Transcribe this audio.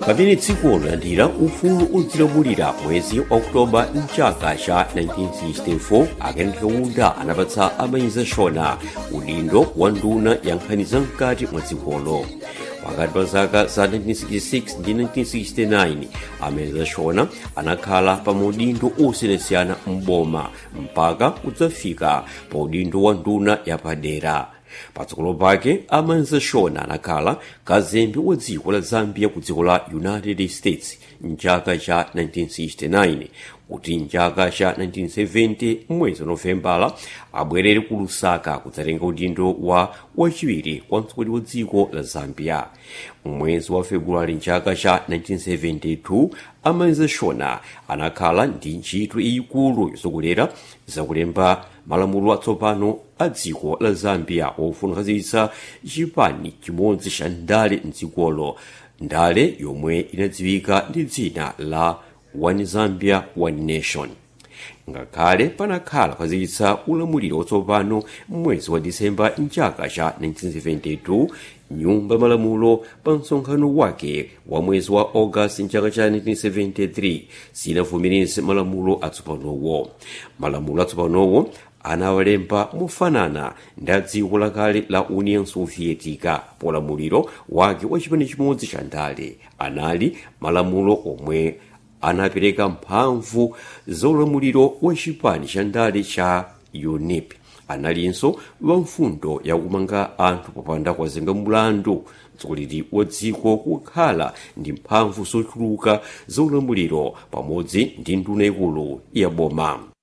pamene dziko lolandira ufulu odzilamulira mwezi wa okutoba mchaka cha 1964 akenake kaunda anapatsa amanyiza shona udindo wa nduna ya nkhani zamkati mwa dzikolo pakati pa zaka za 1966 ndi 1969 amanyiza shona anakhala pa maudindo osiyanasiyana m'boma mpaka kudzafika pa udindo wa nduna yapadera patsogolo pake amanyiza shona anakhala kazembe wa dziko la zambia ku dziko la united states mchaka cha 1969 kuti mchaka cha 1970 mwezi wa novembala abwerere ku lusaka kudzatenga udindo wa wachiwiri kwa mtsogoleri wa dziko la zambia mwezi wa februwali mchaka cha 1972 amanyiza shona anakhala ndi ntchito yayikulu yosogolera zakulemba malamulo atsopano a dziko la zambia ofuna kukhazikitsa chipani chimodzi cha ndale mdzikolo ndale yomwe inadziwika ndi dzina la one zambia one nation ngakhale panakhala kukhazikitsa ulamuliro watsopano mwezi wa disemba mchaka cha 1972 nyumba malamulo pa msonkhano wake wa mwezi wa august mchaka cha 1973 sinavomereze malamulo atsopanowo malamulo atsopanowo anawalemba mofanana ndi a dziko lakale la union sovietica polamuliro wake wa chipani chimodzi cha ndale anali malamulo omwe anapereka mphamvu zaulamuliro wa chipani cha ndale cha unip analinso wamfundo yakumanga anthu popanda kuwazenga mulandu mtsogoleri wa dziko kukhala ndi mphamvu zochuluka zaulamuliro pamodzi ndi nduna ikulu ya boma